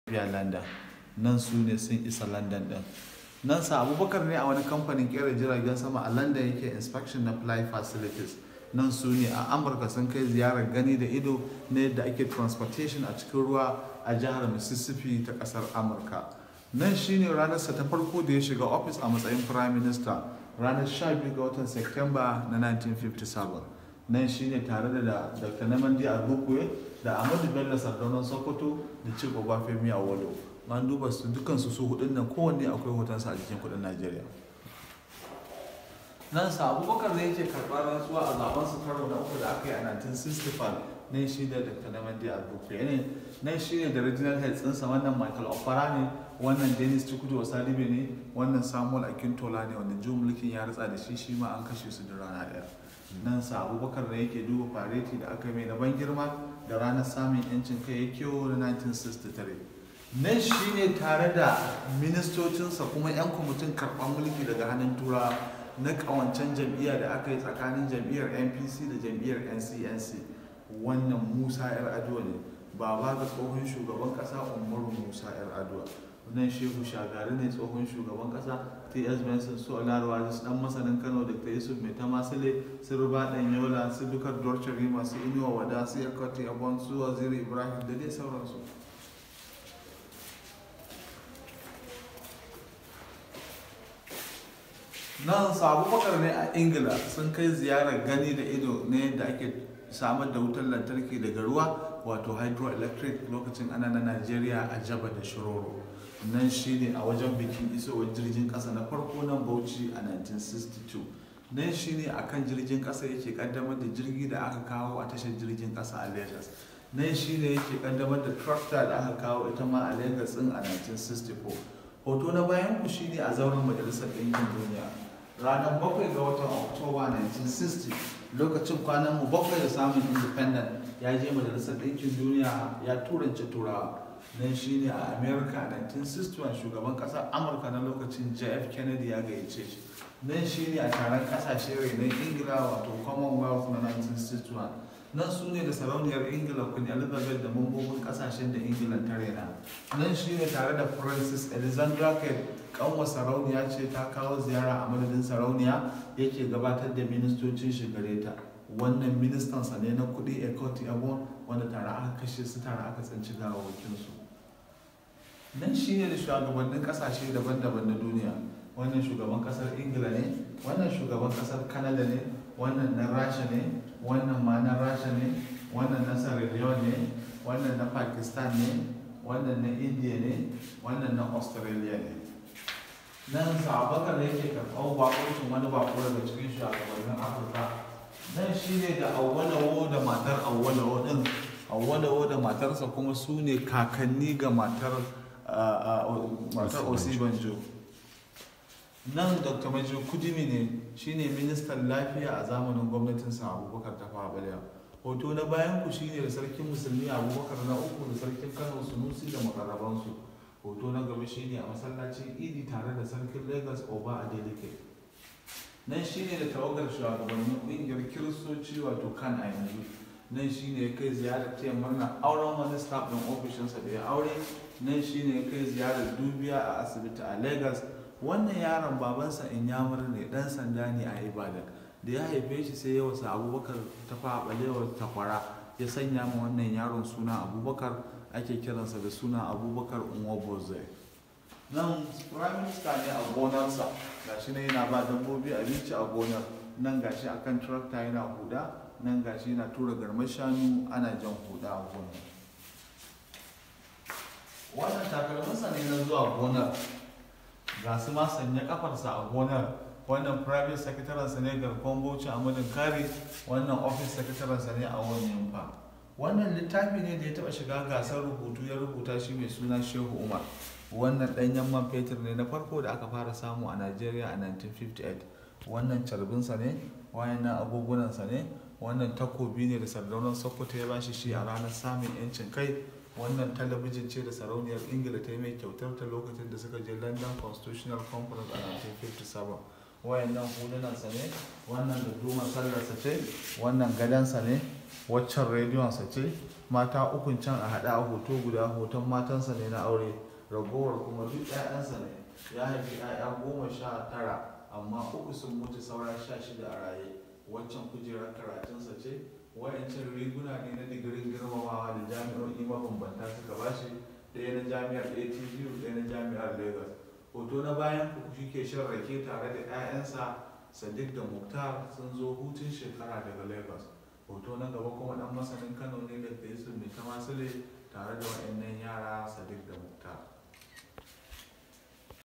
biya london nan su ne sun isa london din nan sa abubakar ne a wani kamfanin kera jiragen sama a london yake inspection na fly facilities nan su ne a amurka sun kai ziyarar gani da ido na yadda ake transportation a cikin ruwa a jihar mississippi ta kasar amurka nan shine ranarsa ta farko da ya shiga ofis a matsayin prime minister ranar 12 ga watan september na 1957 nan shine tare da dr namandi azukwe da ahmadu bello sardaunan sokoto da chief obafemi awolo an duba su dukansu su hudun nan kowanne akwai hotonsa a jikin kudin najeriya nan sa abubakar da yake karɓar rantsuwa a zaben su karo na uku da aka yi a 1965 nan shi da dr namandi azukwe ne nan shi ne da regional heads ɗinsa wannan michael opara ne wannan dennis tukudu wasalibe ne wannan samuel akintola ne wanda jin mulkin ya ritsa da shi shi ma an kashe su da rana ɗaya nan sa abubakar da yake duba fareti da aka mai na ban girma da ranar samun yancin kai ya kewo na 1963 nan shi ne tare da ministocinsa kuma 'yan kwamitin karɓar mulki daga hannun turawa na ƙawancen jam'iyya da aka yi tsakanin jam'iyyar npc da jam'iyyar ncnc wannan musa yar aduwa ne baba ga tsohon shugaban ƙasa umaru musa yar aduwa nan shehu shagari ne tsohon shugaban kasa ts benson su olarwa su dan masanin kano da ta yusuf mai tamasile su ruba dan yola su dukar dorce rima su inuwa wada su yakoti abon su waziri ibrahim da dai sauransu nan sabu bakar ne a ingila sun kai ziyarar gani da ido na yadda ake samar da wutar lantarki daga ruwa wato hydroelectric lokacin ana na najeriya a jaba da shiroro nan shi ne a wajen bikin isowar jirgin kasa na farko nan bauchi a 1962 nan shi ne a kan jirgin kasa yake kaddamar da jirgi da aka kawo a tashar jirgin kasa a lagos nan shi ne yake kaddamar da tractor da aka kawo ita ma a lagos din a 1964 hoto na bayan ku shi ne a zauren majalisar ɗinkin duniya ranar bakwai ga watan oktoba 1960 lokacin kwanan mu bakwai da samun independent ya je majalisar ɗinkin duniya ya turance turawa nan shine a america 1961 shugaban kasar amurka na lokacin jf kennedy ya gayyace shi nan shine a taron kasashe renon ingila wato commonwealth na 1961 nan su ne da sarauniyar ingila queen elizabeth da mambobin kasashen da ingila ta rena nan shine tare da francis alexandra kate kanwa sarauniya ce ta kawo ziyara a madadin sarauniya yake gabatar da ministocin shigare ta wannan ministansa ne na kudi ekoti abon wanda tare aka kashe su tare aka tsanci gawawakinsu nan shi ne da shugabannin kasashe daban-daban na duniya wannan shugaban kasar ingila ne wannan shugaban kasar canada ne wannan na rasha ne wannan ma na rasha ne wannan na sierra leone ne wannan na pakistan ne wannan na india ne wannan na australia ne nan sabakar da yake karɓar bakuncin wani bako daga cikin shugabannin afirka nan shi ne da awwalawo da matar awwalawo din awwalawo da matarsa kuma su ne kakanni ga matar matar osibanjo nan dr majo kudimi ne shine ministan lafiya a zamanin gwamnatin sa abubakar ta balewa hoto na bayan ku shine da sarkin musulmi abubakar na uku da sarkin kano sunusi da makarrabansu hoto na gaba shine a masallacin idi tare da sarkin lagos oba adeleke nan shine da tawagar shugabannin kungiyar kiristoci wato kan a yanzu nan shine ya kai ziyarar taya murna auren wani staff ɗin ofishinsa da ya aure nan shine ya kai ziyarar dubiya a asibiti a lagos wannan yaron babansa inyamur ne dan sanda ne a ibadan da ya haife shi sai ya wasa abubakar ta faɓalewar takwara ya sanya ma wannan yaron suna abubakar ake kiransa da suna abubakar unwabozai nan prime minister ne a gonarsa gashi ne yana ba dabbobi abinci a gonar nan gashi akan tractor yana huda nan gashi yana tura garmar shanu ana jan huda a gonar wannan takalminsa ne na zuwa gonar ga su ma sanya kafarsa a gonar wannan private secretarinsa ne garkon bauchi a madin kare wannan office secretarinsa ne a wani yamfa wannan littafi ne da ya taba shiga gasar rubutu ya rubuta shi mai suna shehu umar wannan ɗanyen man fetur ne na farko da aka fara samu a najeriya a 1958 wannan carbinsa ne wayannan agogunansa ne wannan takobi ne da sardaunar sokoto ya bashi shi a ranar samun yancin kai wannan talabijin ce da sarauniyar ingila ta yi mai kyautar ta lokacin da suka je london constitutional conference a 1957 wayannan hulunansa ne wannan da duma sallarsa ce wannan gadansa ne waccan rediyonsa ce mata ukun can a haɗa a hoto guda hoton matansa ne na aure ragowar kuma duk 'ya'yansa ne ya haifi 'ya'ya goma sha tara amma uku sun mutu saura sha shida a raye waccan kujerar karatunsa ce wayancan riguna ne na digirin girmamawa da jami'o'i mabambanta suka bashi ɗaya na jami'ar atbu ɗaya na jami'ar lagos hoto na bayan ku shi ke shan rake tare da 'ya'yansa sadiq da muktar sun zo hutun shekara daga lagos hoto na gaba kuma dan masanin kano ne da yusuf mai tamasile tare da wa'annan yara sadiq da muktar